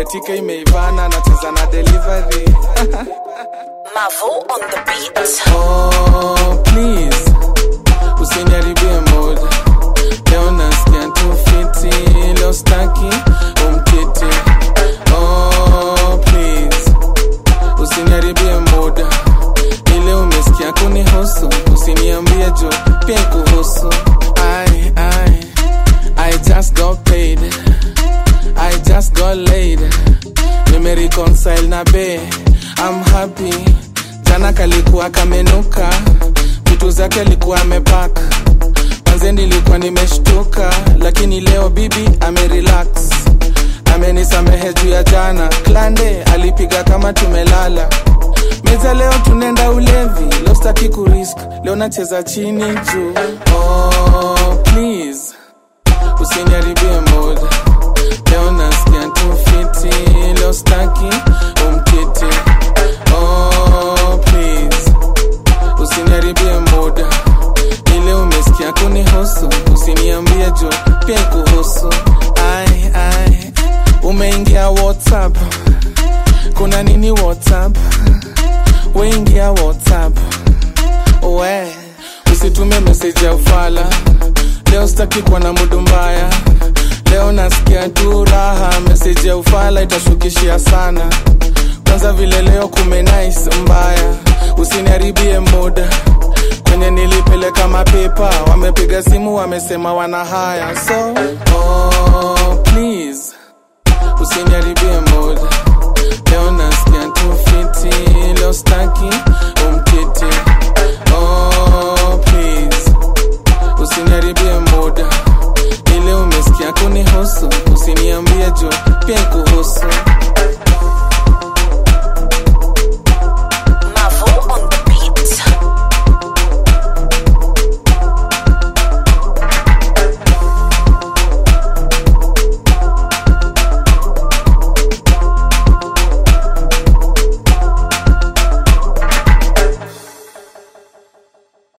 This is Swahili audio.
betika imeivana nacheza na delivery Mavo on the beat. oh, please usiniharibie mood leo nasikia tu fiti leo staki umkiti oh, please usiniharibie muda ile umesikia kunihusu usiniambie jo pia kuhusu I, I, I just got paid I just got laid nimereconcile na be I'm happy jana kalikuwa kamenuka vitu zake alikuwa amepaka manze nilikuwa nimeshtuka lakini leo bibi amerelax amenisamehe juu ya jana klande alipiga kama tumelala meza leo tunaenda ulevi leo staki kurisk leo nacheza chini juu oh, please usiniharibie mood leo nasikia tu fiti leo staki umkiti oh, please usiniharibie muda ile umesikia kunihusu usiniambie jo pia kuhusu ai ai umeingia whatsapp kuna nini whatsapp weingia whatsapp we usitume meseji ya ufala leo sitaki kuwa na mudu mbaya leo nasikia tu raha meseji ya ufala itashukishia sana kwanza vile leo kumenais mbaya usiniharibie muda kwenye nilipeleka mapepa wamepiga simu wamesema wana haya so oh, please usiniharibie muda leo nasikia tu fiti leo staki umkiti oh, please usiniharibie muda